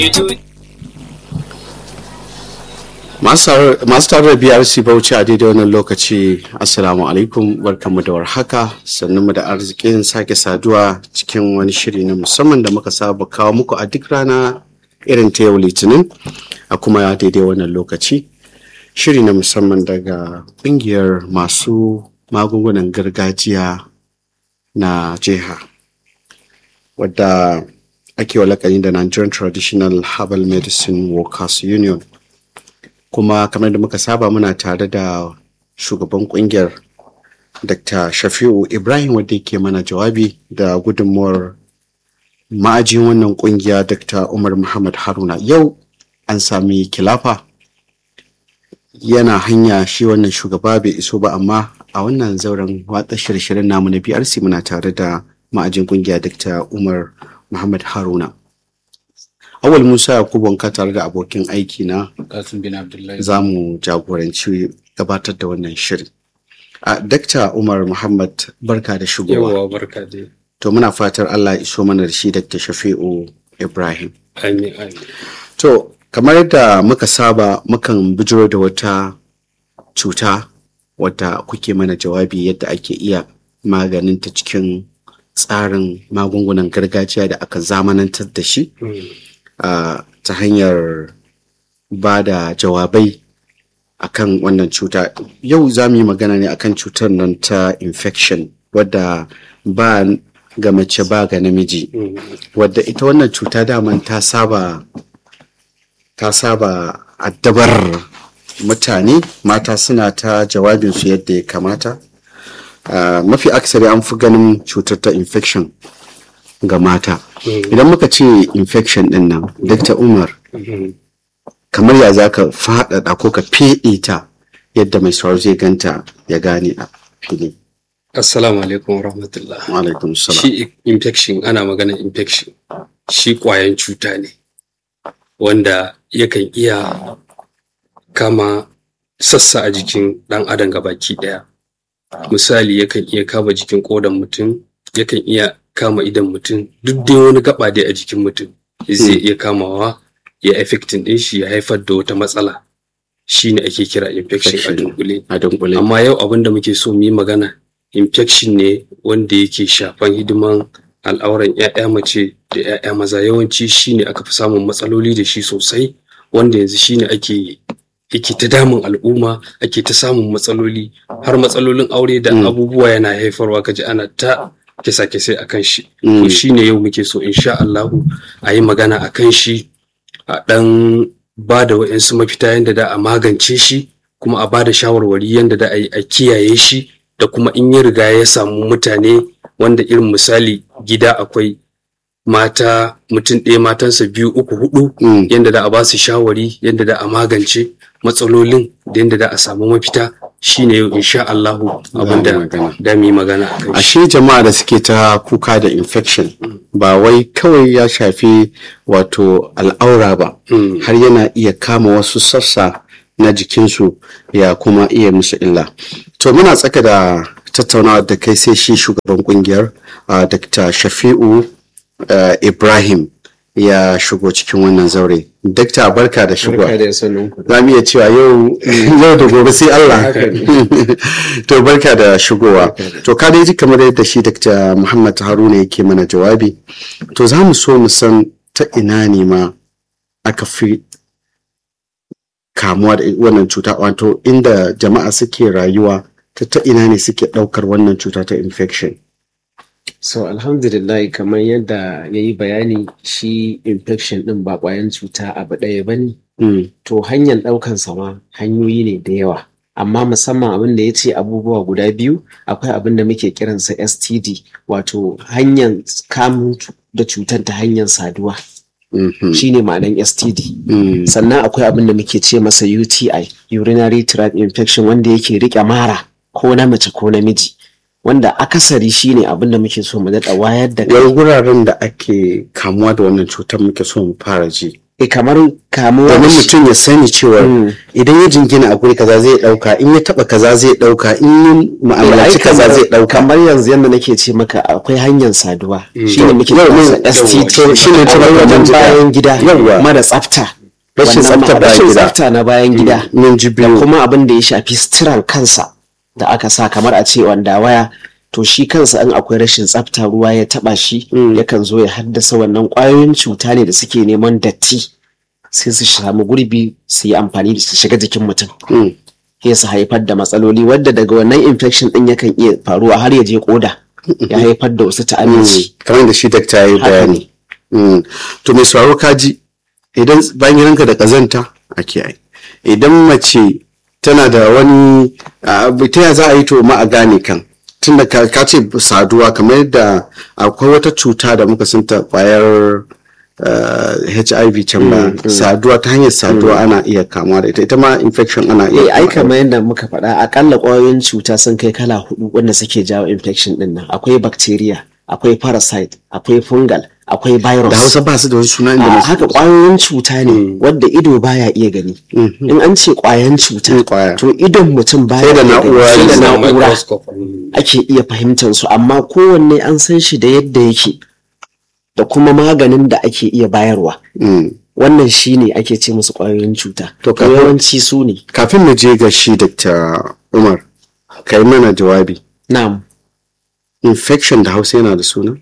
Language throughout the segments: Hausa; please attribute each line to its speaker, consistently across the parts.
Speaker 1: masu tare da brc bauchi a daidai wannan lokaci assalamu alaikum barkanmu da warhaka sannan mu da arzikin sake saduwa cikin wani shiri na musamman da muka saba kawo muku a duk rana irin ta yau litinin a kuma daidai wannan lokaci shiri na musamman daga kungiyar masu magungunan gargajiya na jiha wadda ake wa lakani da nigerian traditional herbal medicine workers union kuma kamar da muka saba muna tare da shugaban kungiyar dr shafi'u ibrahim wadda yake mana jawabi da gudunmuwar ma'ajin wannan kungiya dr umar muhammad haruna yau an sami kilafa yana hanya shi wannan shugaba bai iso ba amma a wannan zauren watsa shirye-shiryen namu na brc muna tare da ma'ajin kungiya dr umar muhammad haruna awal musa yakubu wanka tare da abokin aiki na
Speaker 2: Kasim bin Abdullahi.
Speaker 1: za mu jagoranci gabatar da wannan shirin a dakta umar muhammad barka da shigowa
Speaker 2: Yawa barka dai.
Speaker 1: to muna fatar allah ya iso mana da shi dr shafi'u ibrahim
Speaker 2: Amin amin.
Speaker 1: to kamar yadda muka saba mukan bijiro da wata cuta wadda kuke mana jawabi yadda ake iya maganinta cikin tsarin magungunan gargajiya da aka zamanantar da shi uh, ta hanyar ba da jawabai akan wannan cuta yau za mu yi magana ne akan cutar nan ta infection wadda ba ga mace ba ga namiji wadda ita wannan cuta daman ta saba ta saba addabar mutane mata suna ta jawabinsu yadda ya kamata uh, mafi aksari an fi ganin cutar ta infection ga mata idan muka ce infection din nan dr umar kamar ya za ka faɗaɗa ko ka feɗe ta yadda mai sauraro zai ganta ya gane a fili
Speaker 2: Assalamu alaikum wa rahmatullah.
Speaker 1: alaikum salam
Speaker 2: Shi infection ana magana infection. Shi ƙwayan cuta ne wanda yakan iya kama sassa a jikin ɗan adam gabaki ɗaya. Misali yakan iya kama jikin ƙodan mutum, yakan iya kama idan mutum, duk dai wani gaba dai a jikin mutum zai iya kamawa ya affecting ɗin shi ya haifar da wata matsala. Shi ne ake kira infection a
Speaker 1: Infection.
Speaker 2: dunkule.
Speaker 1: a dunkule
Speaker 2: amma yau abin da muke so mu yi magana infection ne wanda yake shafan hidiman al'auran 'ya'ya mace da 'ya'ya maza yawanci shine aka fi samun matsaloli da shi sosai wanda yanzu shine ake yake ta damun al'umma ake ta samun matsaloli har matsalolin aure da
Speaker 1: Mm.
Speaker 2: abubuwa yana haifarwa kaji ana ta kisa-kisai a kan shi
Speaker 1: Mm.
Speaker 2: to shine yau muke so insha Allahu a yi magana a kan shi a ɗan ba da wa'insu mafita yadda da a magance shi kuma a ba da shawarwari yadda da a yi a kiyaye shi da kuma in ya riga ya samu mutane wanda irin misali gida akwai mata mutum ɗaya matansa biyu uku hudu
Speaker 1: Mm.
Speaker 2: yadda da a ba su shawari yadda da a magance matsalolin da yadda da a samu mafita shine yau insha Allahu abinda
Speaker 1: magana.
Speaker 2: da mu yi magana a kan shi.
Speaker 1: ashe jama'a da suke ta kuka da infection ba wai kawai ya shafi wato al'aura ba
Speaker 2: Mm.
Speaker 1: har yana iya kama wasu sassa na jikinsu ya kuma iya musu illa to muna tsaka da tattaunawa da kai sai shi shugaban kungiyar uh, dr shafi'u uh, ibrahim ya shigo cikin wannan zaure dakta barka da shigo
Speaker 2: Barka da sanin ku.
Speaker 1: za mu iya cewa yau yau da gobe sai Allah
Speaker 2: Haka
Speaker 1: to barka da shigowa to ka dai ji kamar yadda shi Dr. Muhammad Haruna yake mana jawabi to za mu so mu san ta ina ne ma aka fi kamuwa da wannan cuta wato inda jama'a suke rayuwa ta ta ina ne suke ɗaukar wannan cuta ta infection
Speaker 3: So alhamdulillah kamar yadda ya yi bayani shi infection ɗin ba ƙwayan cuta abu ɗaya ba ne.
Speaker 1: Mm,
Speaker 3: To hanyar ɗaukan sama hanyoyi ne da yawa. Amma musamman abin da ya ce abubuwa guda biyu akwai abin da muke kiransa STD wato hanyar kamun cu- da cutar ta hanyar saduwa
Speaker 1: mhm,
Speaker 3: shine ma'anan STD.
Speaker 1: mm,
Speaker 3: Sannan akwai abin da muke ce masa UTI urinary tract infection wanda yake riƙe mara ko na mace ko namiji. Wanda akasari shine abin da muke so mu daɗa wayar da kai
Speaker 1: wai wuraren da ake kamuwa da wannan cutar muke so mu fara ji
Speaker 3: e kamar kamuwa da
Speaker 1: domin
Speaker 3: shi.
Speaker 1: mutum ya sani cewa
Speaker 3: Mm.
Speaker 1: idan ya jingina a guri kaza zai dauka in ya taba kaza zai dauka in ya
Speaker 3: Ai,
Speaker 1: mu'amalaci kaza
Speaker 3: kamar-
Speaker 1: zai dauka
Speaker 3: kamar yanzu yadda nake ce maka akwai hanyar saduwa shine muke
Speaker 1: Yau,
Speaker 3: kiransa
Speaker 1: yau,
Speaker 3: STD
Speaker 1: yau, shine ta
Speaker 3: Akwai
Speaker 1: bayan
Speaker 3: wajen
Speaker 1: gida.
Speaker 3: bayan gida
Speaker 1: Yawwa.
Speaker 3: mara tsafta
Speaker 1: Rashin
Speaker 3: Wannan ma-
Speaker 1: tsafta bayan
Speaker 3: rashin
Speaker 1: gida.
Speaker 3: tsafta na bayan gida
Speaker 1: mun ji
Speaker 3: da
Speaker 1: biyu
Speaker 3: kuma abin da ya shafi sitiran kansa da aka sa kamar a ce wanda waya to shi kansa in akwai rashin tsafta ruwa ya taba shi yakan zo ya haddasa wannan kwayoyin cuta ne da suke neman datti sai su samu gurbi su yi amfani da su shiga jikin mutum
Speaker 1: Mm.
Speaker 3: sai su haifar da matsaloli wadda daga wannan infection din yakan iya faruwa har ya je koda ya haifar da wasu ta'amici
Speaker 1: kamar da shi dakta ya yi
Speaker 3: Haka
Speaker 1: bayani Mm. to mai sauraro kaji idan bayan gidanka da kazanta a kiyaye idan mace tana da wani abu ta ya za a yi to ma a gane kan tunda ka ka ce saduwa kamar yadda akwai wata cuta da muka sunta kwayar uh, HIV can ba saduwa ta hanyar saduwa ana iya kamuwa da ita ita ma infection ana iya
Speaker 3: eh ai
Speaker 1: kamuwa da
Speaker 3: kamar yadda muka faɗa akalla ƙwayoyin cuta sun kai kala hudu wanda suke jawo infection din nan akwai bacteria akwai parasite akwai fungal akwai virus
Speaker 1: da hausa ba su da wani suna inda
Speaker 3: a
Speaker 1: na
Speaker 3: haka ƙwayoyin cuta ne wadda ido baya iya gani in an ce ƙwayan cuta
Speaker 1: Mm, ƙwaya.
Speaker 3: to idon mutum baya
Speaker 1: Sai da
Speaker 3: iya gani.
Speaker 1: na'ura
Speaker 3: sai da
Speaker 1: ne,
Speaker 2: Sa
Speaker 3: na'ura
Speaker 2: microscope. Mm.
Speaker 3: ake iya fahimtar su amma kowanne an san shi da yadda yake da kuma maganin da ake iya bayarwa
Speaker 1: Mm.
Speaker 3: wannan shi ne ake ce musu ƙwayoyin cuta
Speaker 1: To,
Speaker 3: to
Speaker 1: kafin-
Speaker 3: yawanci su ne
Speaker 1: kafin mu je ga shi Dr. Umar ka yi mana jawabi
Speaker 3: na'am
Speaker 1: infection da hausa yana da suna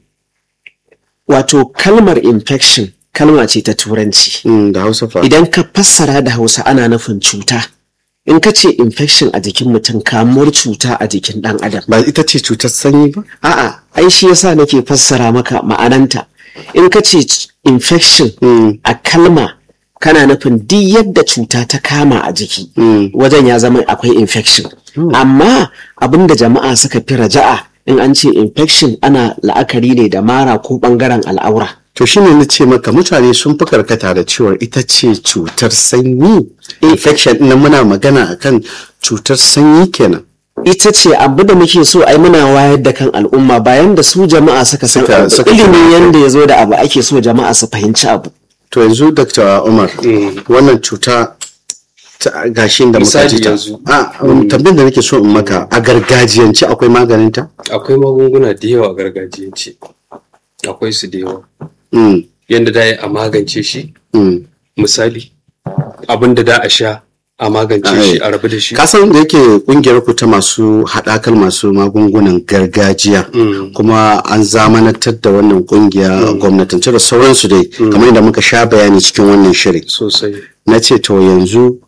Speaker 3: wato kalmar infection kalma ce ta turanci
Speaker 1: Mm, da hausa fa
Speaker 3: idan ka fassara da hausa ana nufin cuta in ka ce infection a jikin mutum kamuwar cuta a jikin ɗan adam
Speaker 1: ba ita ce cutar sanyi ba
Speaker 3: a'a ai shi yasa nake fassara maka ma'ananta in ka ce c- infection
Speaker 1: Mm.
Speaker 3: a kalma kana nufin duk yadda cuta ta kama a jiki
Speaker 1: Mm.
Speaker 3: wajen ya zama akwai infection amma abinda jama'a suka fi raja'a in an ce infection ana la'akari ne da mara ko bangaren al'aura
Speaker 1: to shine na ce maka mutane sun fi karkata da cewar ita ce cutar sanyi infection ɗin nan muna magana akan cutar sanyi kenan
Speaker 3: ita ce abu da muke so ai muna wayar da kan al'umma bayan da su jama'a suka san
Speaker 1: Suka-
Speaker 3: abu
Speaker 1: suka-
Speaker 3: ilimin yanda ya zo da abu ake so jama'a su fahimci abu
Speaker 1: to yanzu Dr. Umar wannan cuta ta gashin da muka
Speaker 2: Misali
Speaker 1: ji ta
Speaker 2: yanzu.
Speaker 1: a um, tambayar da nake so in maka a gargajiyance akwai maganin ta
Speaker 2: akwai magunguna da yawa a gargajiyance akwai su da yawa
Speaker 1: Mm,
Speaker 2: yadda da a magance shi
Speaker 1: mm.
Speaker 2: misali abin da da a sha a magance
Speaker 1: Ai.
Speaker 2: shi a rabu da shi
Speaker 1: ka san da yake kungiyar ku ta masu haɗakar masu magungunan gargajiya
Speaker 2: Mm.
Speaker 1: kuma an zamanantar da wannan kungiya gwamnatance da sauransu dai kamar yadda muka sha bayani cikin wannan shirin
Speaker 2: sosai
Speaker 1: na ce to yanzu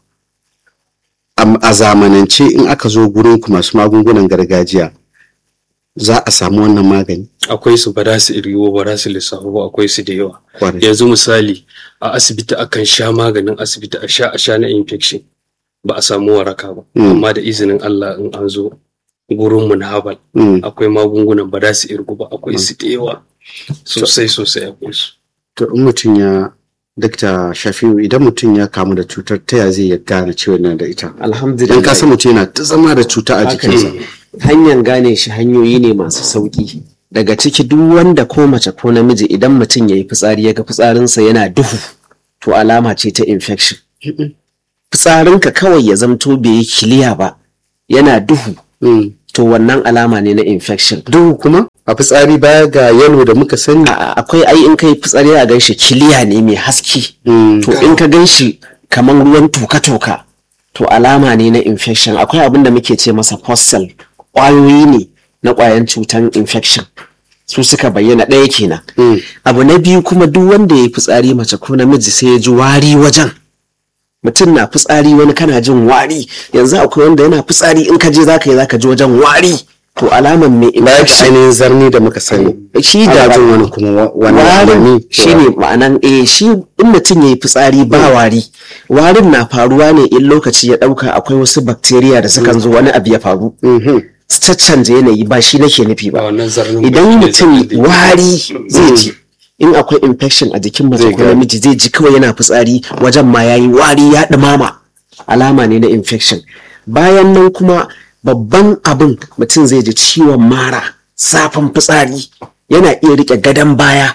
Speaker 1: am- a zamanance in aka zo gurin ku masu magungunan gargajiya za a samu wannan magani
Speaker 2: akwai su ba za su iriwo ba za su lissafu ba akwai su da yawa
Speaker 1: Kwarai.
Speaker 2: yanzu misali a asibiti akan sha maganin asibiti a sha a sha na infection ba a samu waraka ba
Speaker 1: Mm.
Speaker 2: amma da izinin Allah in an zo gurin mu na habal
Speaker 1: Mm.
Speaker 2: akwai magungunan ba za su irgu ba akwai su da yawa sosai sosai akwai su
Speaker 1: to in mutum ya dakta shafiu idan mutum ya kamu da cutar ta ya zai ya gane cewa yana da ita
Speaker 3: alhamdulillah
Speaker 1: dan ka san mutum yana ta zama da cuta a
Speaker 3: Haka
Speaker 1: jikinsa
Speaker 3: ne. hanyar gane shi hanyoyi ne masu sauki daga ciki duk wanda ko mace ko namiji idan mutum ya yi fitsari ya ga fitsarinsa yana duhu to alama ce ta infection fitsarinka kawai ya zamto bai yi kiliya ba yana duhu
Speaker 1: Mm.
Speaker 3: to wannan alama ne na infection
Speaker 1: duhu kuma a fitsari baya ga yalo da muka sani
Speaker 3: A- akwai ai in kai fitsari a ganshi kiliya ne mai haske
Speaker 1: Mm.
Speaker 3: to in ka ganshi kamar ruwan toka-toka to alama ne na infection akwai abin da muke ce masa fossil ƙwayoyi ne na ƙwayan cutan infection su suka bayyana ɗaya kenan
Speaker 1: Mm.
Speaker 3: abu na biyu kuma duk wanda ya yi fitsari mace ko namiji sai ya ji wari wajen mutum na fitsari wani kana jin wari yanzu akwai wanda yana fitsari in ka je zaka yi zaka ji wajen wari to alaman mai
Speaker 1: baya ga
Speaker 3: infection
Speaker 1: ainihin zarni da muka sani
Speaker 3: shi
Speaker 1: ana
Speaker 3: da
Speaker 1: jin wani kuma wa- wani
Speaker 3: warin
Speaker 1: wani
Speaker 3: shi ne ma'anan eh shi in mutum ya yi fitsari ba wari warin na faruwa ne in lokaci ya ɗauka akwai wasu bakteriya da sukan zo wani abu ya faru
Speaker 1: Mhm.
Speaker 3: su caccanje yanayi ba shi nake nufi
Speaker 2: ba
Speaker 3: ba
Speaker 2: wannan zarnin
Speaker 3: idan
Speaker 2: ba
Speaker 3: mutum
Speaker 2: shi ne
Speaker 3: wari zai ji in akwai infection a jikin mace
Speaker 1: Zai
Speaker 3: ko
Speaker 1: gane.
Speaker 3: namiji zai ji kawai yana fitsari wajen ma yayi wari ya ɗumama alama ne na infection bayan nan kuma babban abin mutum zai ji ciwon mara zafin fitsari yana iya rike gadon baya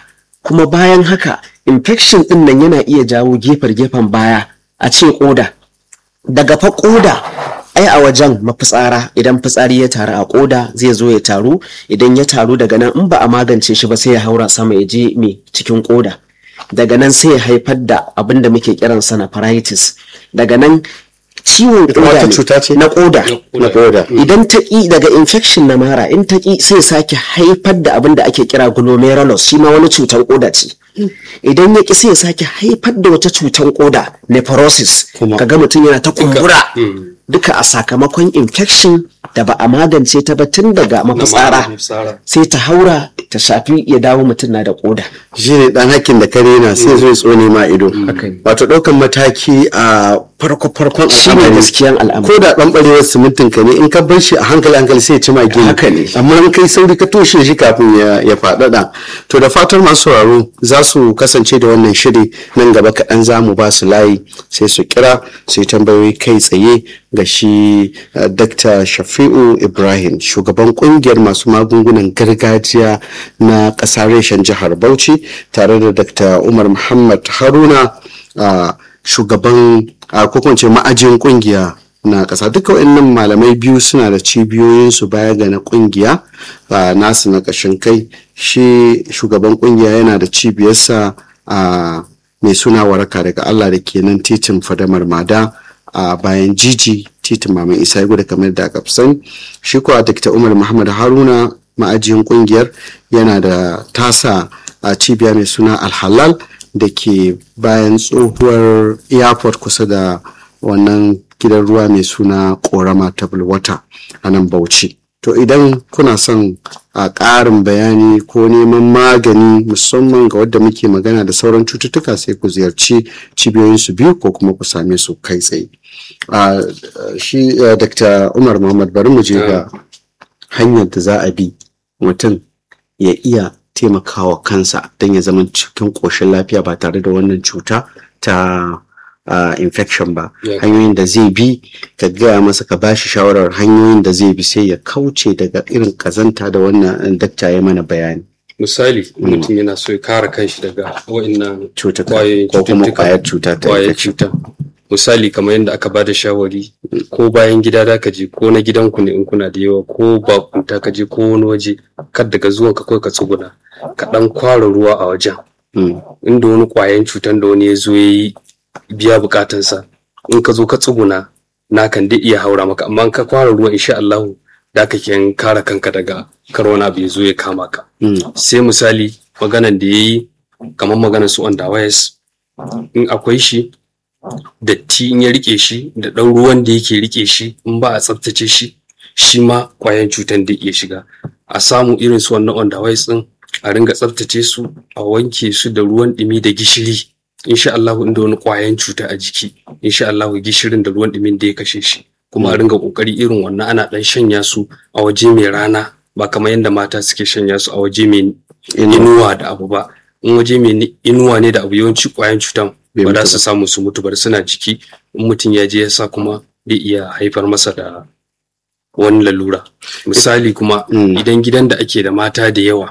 Speaker 3: kuma bayan haka infection din nan yana iya jawo gefar gefen baya a ce koda daga fa koda ai a wajen mafitsara idan fitsari ya taru a koda zai zo ya taru idan ya taru daga nan in ba a magance shi ba sai ya haura sama ya je me cikin koda daga nan sai ya haifar da abin da muke kiransa na paritis daga nan ciwon
Speaker 1: Ita wata
Speaker 3: koda ne,
Speaker 1: cuta ce?
Speaker 3: na koda
Speaker 1: na koda
Speaker 3: idan ta ƙi daga infection na mara in ta ƙi sai sake haifar da abin da ake kira glomerulus shi ma wani cutar koda ce idan ya ƙi sai sake haifar da wata cutar koda nephrosis
Speaker 1: Kuma-
Speaker 3: kaga mutum yana ta kumbura
Speaker 2: Mm.
Speaker 3: duka a sakamakon infection da ba a magance ta ba tun daga
Speaker 2: Na
Speaker 3: mafitsara
Speaker 2: mafitsara.
Speaker 3: sai ta haura ta shafi ya dawo mutum na da koda
Speaker 1: shi ne dan hakkin da kare na sai zo ya tsone ma ido
Speaker 3: Haka ne.
Speaker 1: wato ɗaukan mataki a farko farkon
Speaker 3: shi ne gaskiyan al'amari
Speaker 1: ko da ɗan ɓarewar simintin ka ne in ka bar shi a hankali hankali sai ya ci ma gini
Speaker 3: Haka ne.
Speaker 1: amma in kai sauri ka toshe shi kafin ya ya faɗaɗa to da fatar masu sauraro za su kasance da wannan shiri nan gaba kaɗan za mu ba su layi sai su kira su yi tambayoyi kai tsaye ga shi uh, Dr. Shafi'u Ibrahim shugaban kungiyar masu magungunan gargajiya na ƙasar reshen jihar Bauchi tare da Dr. Umar Muhammad Haruna uh, shugaban uh, ko kuma in ce ma'ajin kungiya na ƙasa duka waɗannan malamai biyu suna da cibiyoyinsu baya ga na ƙungiya a nasu na ƙashin kai shi shugaban ƙungiya yana da cibiyarsa a mai suna waraka daga Allah da ke nan titin fadamar mada a bayan jiji titin maman isa ya gudu kamar da aka fi sani shi kuwa Dr. umar muhammad haruna ma'ajiyin ƙungiyar yana da tasa a cibiya mai suna alhalal da ke bayan tsohuwar airport kusa da wannan gidan ruwa mai suna korama table water a nan bauchi to idan kuna son a ƙarin bayani ko neman magani musamman ga wadda muke magana da sauran cututtuka sai ku ziyarci cibiyoyinsu biyu ko kuma ku same su kai tsaye a shi eh, dr umar muhammad bari mu je ga hanyar da za a bi mutum ya iya taimakawa kansa don ya zama cikin ƙoshin lafiya ba tare da wannan cuta ta uh, infection ba
Speaker 2: Yeah.
Speaker 1: hanyoyin da zai bi ka gaya masa ka bashi shawarar hanyoyin da zai bi sai ya kauce daga irin kazanta da wannan dakta ya mana bayani
Speaker 2: misali mutum yana so ya kare kanshi daga wa'annan
Speaker 1: cutuka
Speaker 2: kwayoyin
Speaker 1: ko kuma
Speaker 2: cututtuka.
Speaker 1: kwayar cuta ta
Speaker 2: kwayar
Speaker 1: infection
Speaker 2: cuta misali kamar yadda aka bada shawari ko bayan gida da ka je ko na gidanku ne in kuna da yawa ko bakunta ka je ko wani waje kar daga zuwan ka kawai ka tsuguna ka dan kwara ruwa a wajen
Speaker 1: Mm,
Speaker 2: inda wani kwayan cutan da wani ya zo ya yi biya bukatansa in ka zo ka tsuguna na kan dai iya haura maka amma in ka kwara ruwa insha Allah da ka ke kare kanka daga kar wani abu ya zo ya kama ka
Speaker 1: mm,
Speaker 2: sai misali maganan da ya yi kamar maganar su on wires in akwai shi datti in ya rike shi da ɗan ruwan da yake rike shi in ba a tsaftace shi shi ma kwayan cutan da iya shiga a samu irin su wannan on wires din a ringa tsaftace su a wanke su da ruwan ɗumi da gishiri insha Allah inda wani kwayan cuta a jiki insha Allah gishirin da ruwan ɗumin da ya kashe shi kuma a ringa kokari irin wannan ana ɗan shanya su a waje mai rana ba kamar yadda mata suke shanya su a waje mai inuwa da abu ba in waje mai ni- inuwa ne da abu yawanci kwayan cutan
Speaker 1: Bai
Speaker 2: ba za
Speaker 1: mutu
Speaker 2: su samu su mutu ba suna jiki in mutum ya je ya sa kuma zai iya haifar masa da wani lalura misali kuma
Speaker 1: Mm.
Speaker 2: idan gidan da ake da mata da yawa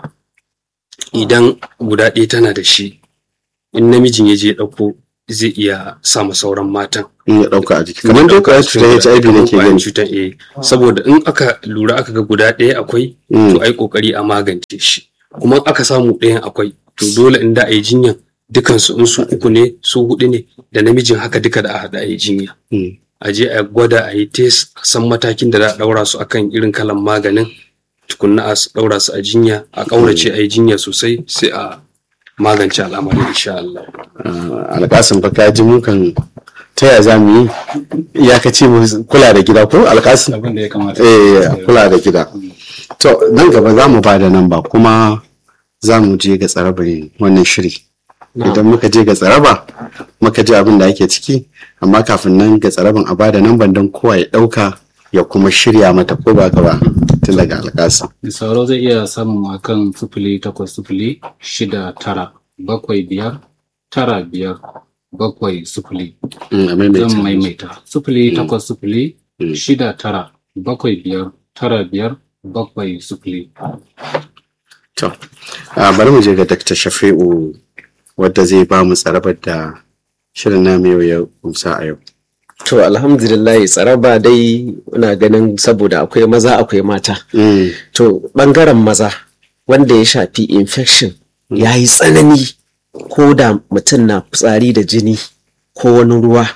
Speaker 2: idan guda ɗaya tana da shi in namijin ya je ya ɗauko zai iya sama sauran matan
Speaker 1: in ya ɗauka a jiki kamar dai kwayar cutar HIV ne ke gani
Speaker 2: cutar eh saboda in aka lura aka ga guda ɗaya akwai
Speaker 1: Mm,
Speaker 2: to ai kokari a magance shi kuma in aka samu ɗayan akwai to dole in da a yi jinyan dukansu in su uku ne su hudu ne da namijin haka duka da a haɗa a yi jinya
Speaker 1: mm.
Speaker 2: a je a gwada a yi test a san matakin da za a ɗaura su akan irin kalan maganin tukunna a s- ɗaura su a jinya a ƙaurace a yi jinya sosai sai a magance al'amari insha Allah.
Speaker 1: Ah, alƙasin fa ka ji mu kan ta ya za mu yi iyakaci mu kula da gida ko alƙasin
Speaker 4: abin da ya kamata
Speaker 1: eh kula da gida to nan gaba za mu ba da namba kuma za mu je ga tsarabar wannan shiri idan muka je ga tsaraba muka ji abin da ake ciki amma kafin nan ga tsaraban a ba da namban don kowa ya ɗauka ya kuma shirya mata ko ba gaba tun daga alƙasa
Speaker 4: sauro zai iya samun akan sufuli takwas sufuli shida tara bakwai biyar tara biyar bakwai sufuli
Speaker 1: Mm, a maimaita.
Speaker 4: zan maimaita sufuli
Speaker 1: Mm.
Speaker 4: takwas sufuli
Speaker 1: Mm.
Speaker 4: shida tara bakwai biyar tara biyar bakwai sufuli
Speaker 1: To, a bari mu je ga Dr. Shafi'u wadda zai ba mu tsarabar da shirin namu yau ya kumsa a yau.
Speaker 3: To alhamdulillah tsaraba dai ina ganin saboda akwai maza akwai mata.
Speaker 1: Mm,
Speaker 3: To ɓangaren maza wanda ya shafi infection ya yi tsanani ko da mutum na fitsari da jini ko wani ruwa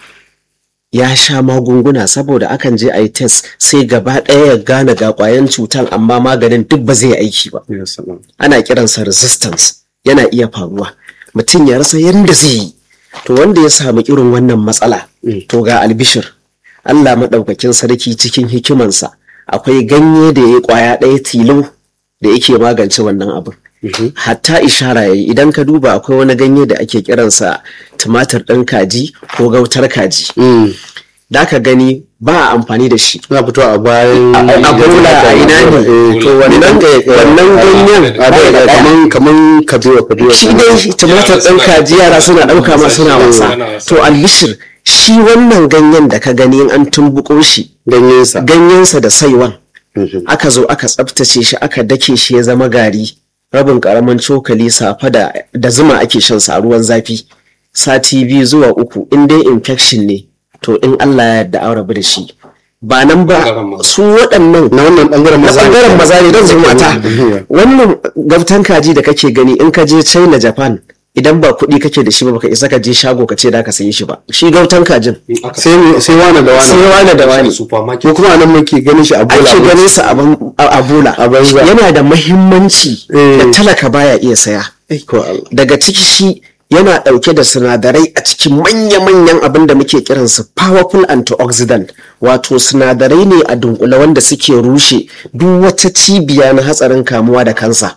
Speaker 3: ya sha magunguna saboda akan je a yi test sai gaba ɗaya ya gane ga ƙwayan cutan amma maganin duk ba zai aiki ba.
Speaker 1: ya salam.
Speaker 3: ana kiransa resistance yana iya faruwa mutum ya rasa yadda zai yi to wanda ya samu irin wannan matsala to ga albishir Allah maɗaukakin sarki cikin hikimansa akwai ganye da ya yi ƙwaya ɗaya tilo da yake magance wannan abin hatta ishara ya yi idan ka duba akwai wani ganye da ake kiransa tumatir ɗin kaji ko gautar kaji
Speaker 1: Mm,
Speaker 3: da ka gani ba a amfani da shi
Speaker 1: Suna fitowa a bayan
Speaker 3: a bola a ina ne
Speaker 1: Eh,
Speaker 3: to wannan wannan ganyen
Speaker 1: a
Speaker 3: bai da
Speaker 1: da
Speaker 3: ɗaya.
Speaker 1: kaman kaman kabewa kabewa.
Speaker 3: shi dai tumatir ɗin kaji yara suna ɗauka ma suna wasa to albishir shi wannan ganyen da ka gani in an tumbuko shi
Speaker 1: ganyensa.
Speaker 3: ganyensa da saiwan
Speaker 1: Mhm.
Speaker 3: aka zo aka tsaftace shi aka dake shi ya zama gari rabin karamin cokali safa da, da zuma ake shan sa a ruwan zafi sati biyu zuwa uku in dai infection ne to in Allah ya yarda an rabu da shi ba nan ba
Speaker 2: Ɓangaren maza.
Speaker 3: su waɗannan
Speaker 1: Na wannan ɓangaren
Speaker 3: na
Speaker 1: maza.
Speaker 3: ɓangaren maza ne don zo mata
Speaker 1: Mhm.
Speaker 3: wannan gaftan kaji da kake gani in ka je china japan idan ba kuɗi kake da shi ba baka isa ka je shago ka ce da ka sayi shi ba shi gautan kajin
Speaker 1: Sai mu- sai wani da
Speaker 3: sai
Speaker 1: wani.
Speaker 3: wani da wani
Speaker 2: supermarket
Speaker 1: Ko kuma anan muke ganin shi a bola.
Speaker 3: ake ganin sa a ban- a a bola
Speaker 1: A banza.
Speaker 3: yana da mahimmanci
Speaker 1: Eh.
Speaker 3: da talaka baya iya saya
Speaker 1: Eh, ko Allah.
Speaker 3: daga ciki shi yana ɗauke da sinadarai a cikin manya-manyan abin da muke kiransu powerful antioxidant wato sinadarai ne a dunkule wanda suke rushe duk wata cibiya na hatsarin kamuwa da kansa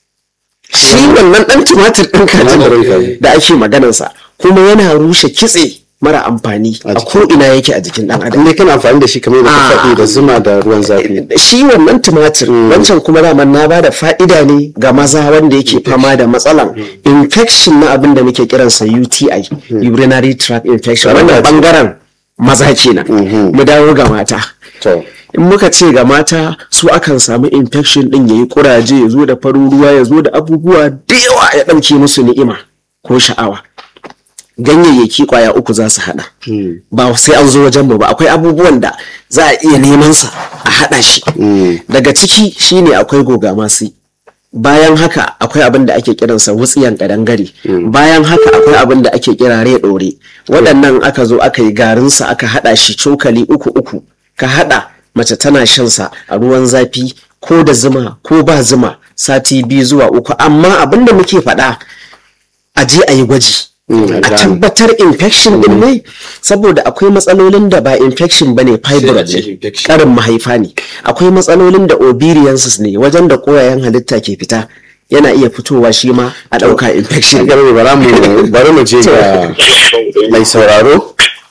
Speaker 3: shi wannan ɗan tumatir ɗin
Speaker 1: Sinadarin
Speaker 3: kajin
Speaker 1: kaji.
Speaker 3: da ake maganarsa kuma yana rushe kitse mara amfani a ko ina yake a jikin ɗan adam
Speaker 1: In dai kana amfani da shi kamar yadda ka
Speaker 3: Ah.
Speaker 1: faɗi da zuma da ruwan zafi.
Speaker 3: shi wannan tumatir wancan kuma daman na bada fa'ida ne ga maza wanda yake fama da matsalan infection na abin da muke kiransa UTI urinary tract infection wannan bangaren maza kenan mu dawo ga mata
Speaker 1: To.
Speaker 3: in muka ce ga mata su akan samu infection din yayi kuraje ya zo da farin ruwa ya zo da abubuwa da yawa ya ɗauke musu ni'ima ko sha'awa ganyayyaki kwaya uku za su hada ba sai an zo wajen mu ba akwai abubuwan da za a iya neman sa a hada shi daga ciki shine akwai goga masu bayan haka akwai abin da ake kiransa wutsiyan kadangare bayan haka akwai abin da ake kira rai dore waɗannan aka zo aka yi garinsa aka hada shi cokali uku uku ka hada mace tana shan sa a ruwan zafi ko da zuma ko ba zuma sati biyu zuwa uku amma abin da muke faɗa a je a yi gwaji a tabbatar infection din ne saboda akwai matsalolin da ba infection bane fibroid
Speaker 2: ce
Speaker 3: ne
Speaker 2: infection.
Speaker 3: karin mahaifa ne akwai matsalolin da ovariances ne wajen da koyayen halitta ke fita yana iya fitowa shi ma a ɗauka infection ne.
Speaker 1: Garba bara mu bari mu je ga mai sauraro.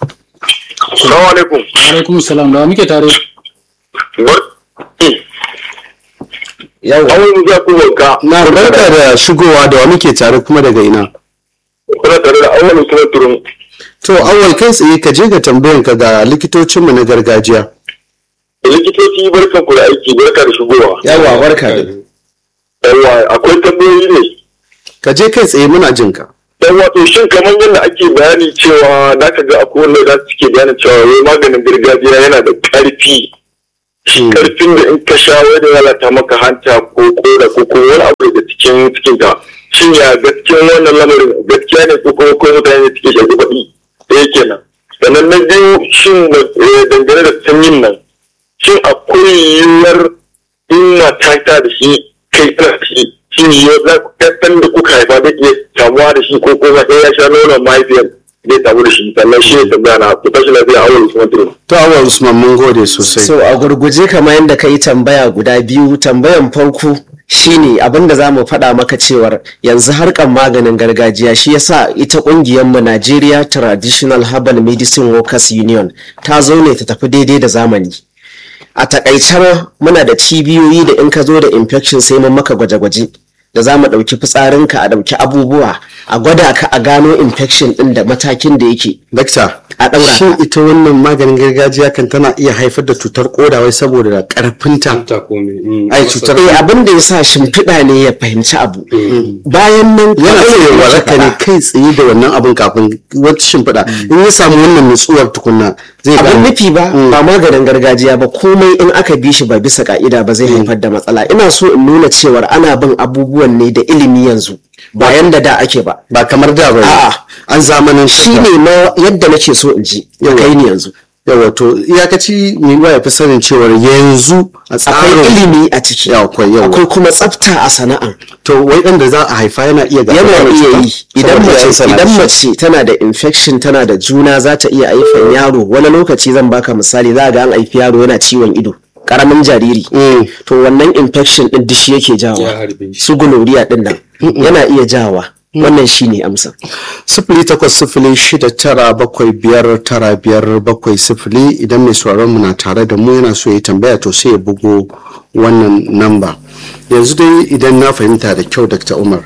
Speaker 5: Assalamu alaikum.
Speaker 4: alaikum salam da wa muke tare
Speaker 3: yawa
Speaker 5: Awon mu za ku wanka.
Speaker 1: Na barka da shigowa da wa muke tare kuma daga ina.
Speaker 5: Kuna tare da awon kuma turun.
Speaker 1: To awal kai tsaye ka je ga tambayan ka ga likitocinmu na gargajiya.
Speaker 5: Likitoci barkan ku da aiki barka da shigowa.
Speaker 3: yawa barka da
Speaker 5: Yawwa akwai tambayoyi ne.
Speaker 1: Ka je kai tsaye muna jin ka.
Speaker 5: Yawwa to shin kamar yadda ake bayani cewa za ka ga akwai wanda za su ke bayanin cewa wai maganin gargajiya yana da ƙarfi. Ƙarfin da in ka sha wai da lalata maka hanta ko koda ko kuma wani abu daga cikin cikin ka. Shin ya gaskiyan wannan lamarin gaskiya ne ko kuma ko mutane ne suke shafi baɗi. Ɗaya kenan. Sannan na biyu shin eh, dangane da sanyin nan. shin akwai yiwuwar in mata ta da shi kai kana da shi shin yiwuwar za ku ɗan da kuka haifa zai iya kamuwa da shi ko kuma ɗaya ya sha nonon mahaifiyar zai samu da shi sannan shi ne tambaya na ku tashi lafiya a wani kuma turu.
Speaker 1: To awal Usman mun gode sosai.
Speaker 3: so a gurguje kamar yadda ka yi tambaya guda biyu tambayan farko shine abin da za mu faɗa maka cewar yanzu harkar maganin gargajiya shi yasa ita ƙungiyarmu Nigeria Traditional Herbal Medicine Workers Union ta zo ne ta tafi daidai da zamani a takaice muna da cibiyoyi da in ka zo da infection sai mun maka gwaje-gwaje da za mu ɗauki fitsarinka a ɗauki abubuwa a gwada ka a gano infection ɗin da matakin da yake
Speaker 1: Dakta,
Speaker 3: a ɗaura
Speaker 1: shin
Speaker 3: ka.
Speaker 1: ita wannan maganin gargajiya kan tana iya haifar da cutar koda wai saboda karfinta
Speaker 2: ta kome mm,
Speaker 1: Ai,
Speaker 2: masa-
Speaker 1: cutar-
Speaker 3: Eh, abin da ya sa shimfiɗa ne ya fahimci abu bayan nan
Speaker 1: yana
Speaker 3: kamar
Speaker 1: so ya
Speaker 3: yadda
Speaker 1: waraka
Speaker 3: muka
Speaker 1: ne
Speaker 3: faɗa,
Speaker 1: kai tsaye da wannan abin kafin wata shimfiɗa in ya samu wannan nutsuwar tukunna zai
Speaker 3: abin
Speaker 1: gane
Speaker 3: nufi ba ba maganin gargajiya ba komai in aka bi shi ba bisa ka'ida ba zai haifar da matsala ina so in nuna cewar ana bin abubuwan ne da ilimi yanzu ba yanda da ake ba
Speaker 1: ba kamar da ba
Speaker 3: A'a.
Speaker 1: an zamanin
Speaker 3: shi ne ma yadda nake so in ji ya kai ni yanzu
Speaker 1: yawa to iyakaci mai ba ya fi sanin cewar yanzu a
Speaker 3: akwai
Speaker 1: tsarin
Speaker 3: ilimi a ciki
Speaker 1: Ya, akwai, yawa.
Speaker 3: akwai kuma tsafta a sana'an
Speaker 1: to wai ɗan da za a haifa yana iya gaba
Speaker 3: yana
Speaker 1: da
Speaker 3: iya
Speaker 1: cuta?
Speaker 3: yi idan
Speaker 1: Saboda
Speaker 3: mace
Speaker 1: yan sana
Speaker 3: idan
Speaker 1: da shi.
Speaker 3: mace tana da infection tana da juna za ta iya haifar yaro wani lokaci zan baka misali za ga an haifi yaro yana ciwon ido karamin jariri
Speaker 1: Mm.
Speaker 3: to wannan infection din dishi yake
Speaker 2: ya
Speaker 3: jawa
Speaker 2: harbe shi
Speaker 3: su gonorrhea din nan yana iya jawa wannan shine amsa
Speaker 1: sifili takwas sifili shida tara bakwai biyar tara biyar bakwai sifili idan mai sauraron mu na tare da mu yana so ya tambaya to sai ya bugo wannan namba yanzu dai idan na fahimta da kyau dr umar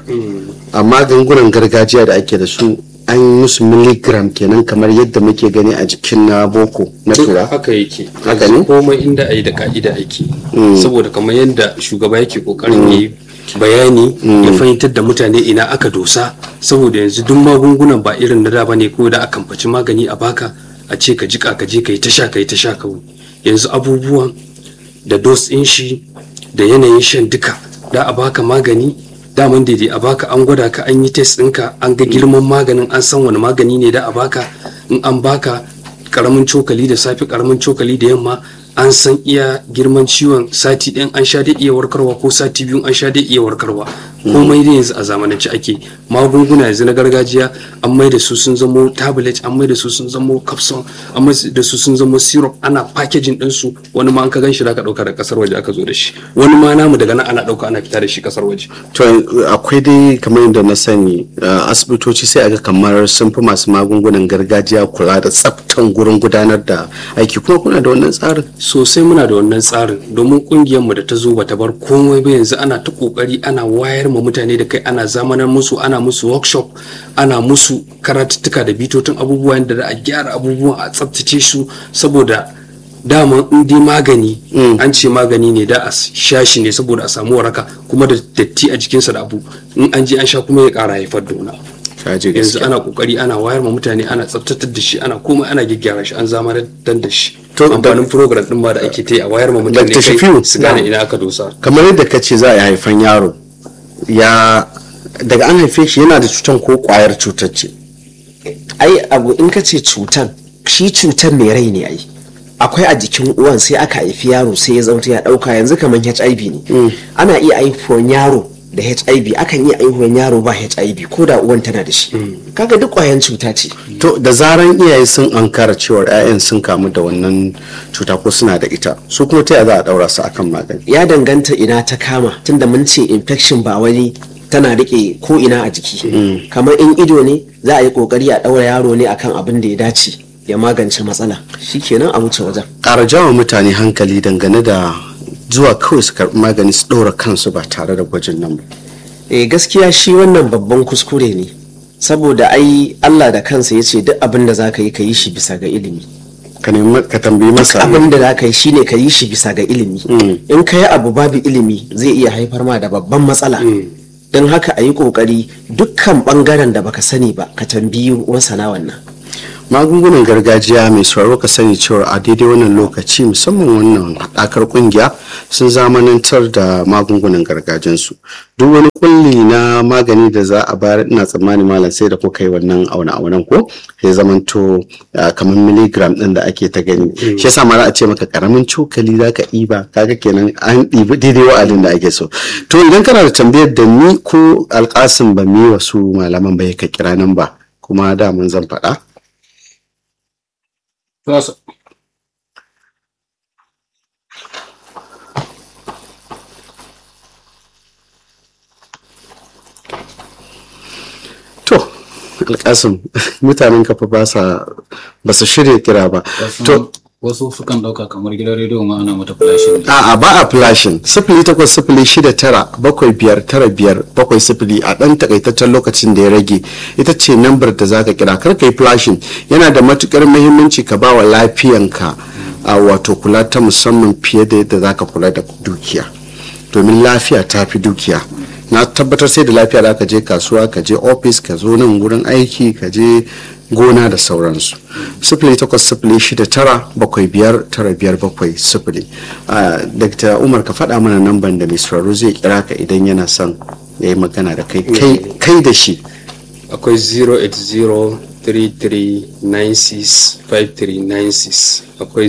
Speaker 1: a magungunan gargajiya da ake da su an yi musu milligram kenan kamar yadda muke gani a jikin na boko na
Speaker 2: duk
Speaker 1: tura
Speaker 2: haka yake
Speaker 1: Haka ne?
Speaker 2: komai inda a yi da ka'ida ake saboda kamar yadda shugaba yake kokarin yi bayani ya fahimtar da mutane ina aka dosa saboda yanzu duk magungunan ba irin na da bane ko da akan faci magani a baka a ce ka jika ka je ka yi ta sha ka yi ta sha kawai yanzu abubuwan da dos ɗin shi da yanayin shan duka da a baka magani daman daidai a baka an gwada ka an yi test ɗinka an ga girman maganin an san wani magani ne da a baka in an baka karamin cokali da safe karamin cokali da yamma an san iya girman ciwon sati ɗin an sha dai iya warkarwa ko sati biyu an sha dai iya warkarwa komai da yanzu a zamanance ake magunguna yanzu na gargajiya an mai da su sun zamo tablet an mai da su sun zamo capsule an mai da su sun zamo syrup ana packaging din su wani ma an ka gan shi da ka dauka da kasar waje aka zo da shi wani ma namu daga nan ana dauka ana fita da shi kasar waje
Speaker 1: to akwai dai kamar yadda na sani uh, asibitoci sai aga kamar sun fi masu magungunan gargajiya kula da tsaftan gurin gudanar da aiki kuma kuna da wannan tsarin
Speaker 2: sosai muna da wannan tsarin domin kungiyar mu da ta zo bata bar komai ba yanzu ana ta kokari ana wayar ma mutane da kai ana zamanar musu ana musu workshop ana musu karatuttuka da bitotin abubuwa da za a gyara abubuwan a tsaftace su saboda dama in dai magani an ce magani ne da a sha shi ne saboda a samu waraka kuma da datti a jikinsa da abu in an je an sha kuma ya kara haifar da wani abu
Speaker 1: Kaji
Speaker 2: yanzu
Speaker 1: gaskiya.
Speaker 2: ana kokari ana wayar ma mutane ana tsaftatar da shi ana komai ana gyaggyara shi an zamanar da shi
Speaker 1: To, da-
Speaker 2: amfanin program din ma da ake ta yi a wayar ma mutane
Speaker 1: Dr. Shafiu,
Speaker 2: kai su gane ina aka dosa
Speaker 1: kamar yadda ka ce za a yi haifan yaro ya daga an haife shi yana da cutan ko kwayar cutar ce
Speaker 3: ai abu in ka ce cutan shi cutan mai rai ne ai akwai a jikin uwan sai aka haifi yaro sai ya zauta ya dauka yanzu kamar hiv ne ana iya haifuwan yaro da hiv akan iya haihuwan yaro ba hiv ko da uwan tana da shi kaga duk kwayan cuta ce
Speaker 1: to da zaran iyaye sun ankara cewar 'ya'yan sun kamu da wannan cuta ko suna da ita su kuma ta yaya za a daura su akan magani
Speaker 3: ya danganta ina ta kama tunda mun ce infection ba wani tana rike ko ina a jiki kamar in ido ne za a yi kokari a daura yaro ne akan abin da ya dace ya magance matsala shikenan a wuce wajen
Speaker 1: ƙara jawo mutane hankali dangane da zuwa kawai su karɓi magani su ɗora kansu ba tare da gwajin nan ba
Speaker 3: eh gaskiya shi wannan babban kuskure ne saboda ai Allah da kansa ya ce duk abin da za ka yi ka yi shi bisa ga ilimi
Speaker 1: ka nemi ka tambayi masa
Speaker 3: abin da za ka yi shine ka yi shi bisa ga ilimi in ka yi abu babu ilimi zai iya haifar ma da babban matsala don haka a yi kokari dukkan bangaren da baka sani ba ka tambayi masana wannan
Speaker 1: magungunan gargajiya mai sauraro ka sani cewa a daidai wannan lokaci musamman wannan haɗakar ƙungiya sun zamanantar da magungunan gargajiyansu duk wani kulli na magani da za a bayar ina tsammani malam sai da kuka yi wannan auna aunan ko ya zamanto ah, kamar miligram ɗin da ake ta gani shi yasa ma za a ce maka karamin cokali za ka ɗiba kaga kenan an ɗibi daidai wa'adin da ake so to idan kana da tambayar da ni ko alƙasim ba mi wasu malaman ba ya ka kira nan ba kuma da mun zan faɗa
Speaker 4: Za su-
Speaker 1: To, alkasim mutanen kafa ba sa ba su shirya kira ba. To,
Speaker 4: wasu sukan ɗauka kamar gidan rediyo ma ana mata flashin ne
Speaker 1: A'a ba a flashin sifili takwas sifili shida tara bakwai biyar tara biyar bakwai sifili a ɗan takaitaccen lokacin da ya rage ita ce nambar da zaka kira kar ka yi flashin yana da matukar muhimmanci ka ba wa lafiyanka a wato kula ta musamman fiye da yadda zaka kula da dukiya domin lafiya ta fi dukiya na tabbatar sai da lafiya da ka je kasuwa ka je ofis ka zo nan wurin aiki ka je gona da sauransu sifili takwas sifili shida tara bakwai biyar tara biyar bakwai sifili Ah, dr umar ka faɗa mana namban da mai sauraro zai kira ka idan yana son ya yi magana da kai kai- kai da shi
Speaker 2: akwai 08033965396 akwai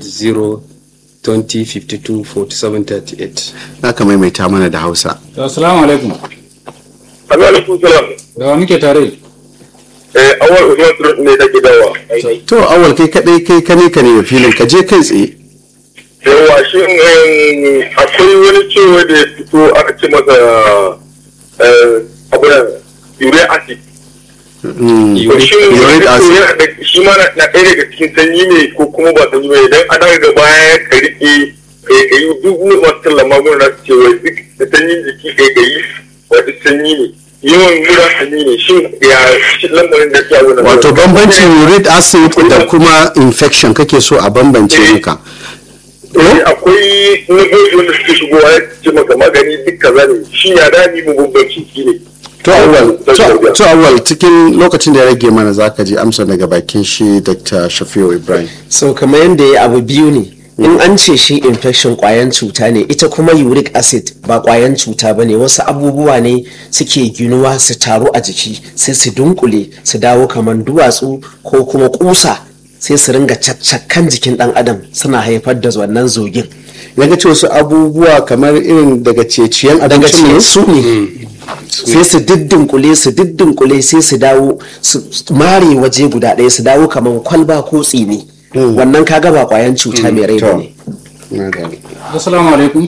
Speaker 2: 08020524738
Speaker 1: za ka maimaita mana da hausa
Speaker 4: To, assalamu alaikum
Speaker 5: alaikum salam
Speaker 4: da wa muke tare
Speaker 5: eh awal usman turut ne take dawa
Speaker 1: to awal kai kadai kai kane ka ne filin ka je kai tsaye
Speaker 5: yawa shi em, akwai wani cewa da ya fito aka ce masa eh, abu da uric acid
Speaker 1: Mm,
Speaker 5: to shi
Speaker 1: uric acid.
Speaker 5: yana da- shi ma na na ɗaya daga cikin sanyi ne ko kuma ba sanyi ba idan ana ga baya ka riƙe kai kai duk wani masu tallan magunguna su ce wai duk da sanyin jiki kai kai wata sanyi ne yawan mura sanyi ne shin ya shi lamarin da ke wani
Speaker 1: wato bambancin uric acid da kuma infection kake so a bambance maka
Speaker 5: Eh, akwai nagoji wanda suke shigowa ya ce maka magani duk kaza ne shi ya dami mu bambanci shi ne
Speaker 1: to awal to- to awal cikin lokacin da ya rage mana zaka ji amsa daga bakin shi dr shafiu ibrahim
Speaker 3: so kamar yadda ya abu biyu ne in an ce shi infection kwayan cuta ne ita kuma uric acid ba kwayan cuta ba ne wasu abubuwa ne suke ginuwa su taru a jiki sai su dunkule su dawo kamar duwatsu ko kuma kusa sai su ringa caccakan jikin dan adam suna haifar da wannan zogin
Speaker 1: ya ga ce wasu abubuwa kamar irin daga ceciyen
Speaker 3: daga
Speaker 1: abinci
Speaker 3: cikin
Speaker 1: ne
Speaker 3: su ne sai su diddinkule su diddinkule sai su dawo su mare waje guda ɗaya su dawo kamar kwalba ko tsini wannan kaga ba kwayan cuta mai rai ba
Speaker 1: to.
Speaker 3: ne
Speaker 1: Na gane.
Speaker 4: assalamu alaikum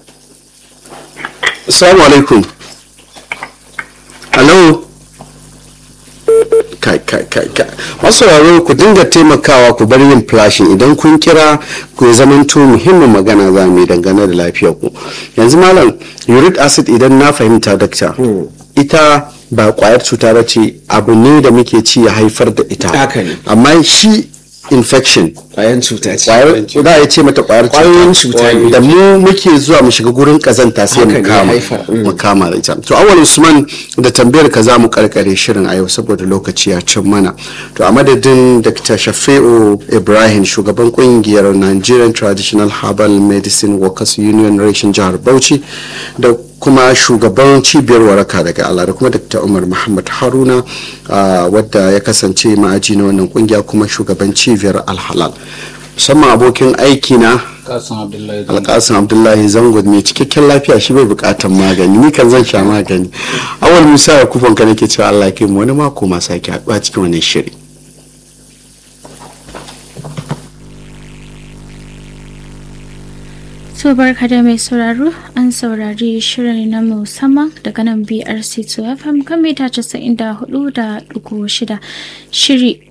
Speaker 1: assalamu alaikum hello kai kai kai kai masu sauraro ku dinga taimakawa ku bar yin flashing idan kun kira ku ya zamanto muhimmin magana za mu yi dangane da lafiyar ku yanzu malam uric acid idan na fahimta dakta ita ba kwayar cuta ba ce abu ne da muke ci ya haifar da ita
Speaker 3: Haka ne.
Speaker 1: amma shi infection
Speaker 3: kwayan cuta ce
Speaker 1: kwayar za a ce mata kwayar
Speaker 3: Kwayoyin cuta ne.
Speaker 1: da mu muke zuwa mu shiga gurin kazanta sai
Speaker 3: Haka
Speaker 1: mu
Speaker 3: ne,
Speaker 1: kama
Speaker 3: haifar, mm.
Speaker 1: mu kama da ita to awal usman da tambayar ka za mu karkare shirin a yau saboda lokaci ya cin mana to a madadin dr shafi'u ibrahim shugaban kungiyar nigerian traditional herbal medicine workers union reshen jihar bauchi da kuma shugaban cibiyar waraka daga Allah da kuma Dr. Umar Muhammad Haruna ah, wadda ya kasance ma'aji na wannan kungiya kuma shugaban cibiyar Alhalal musamman abokin aiki na
Speaker 4: kasan abdullahi
Speaker 1: alkasin abdullahi zango mai cikakken lafiya shi bai bukatan magani ni kan zan sha magani awal musa ya kufan ka nake cewa Allah ya kai mu wani mako ma sake haɗuwa cikin wannan shiri
Speaker 6: To barka da mai sauraro an saurari shirin na musamman daga nan BRC 2 FM kan mita 94.6 shiri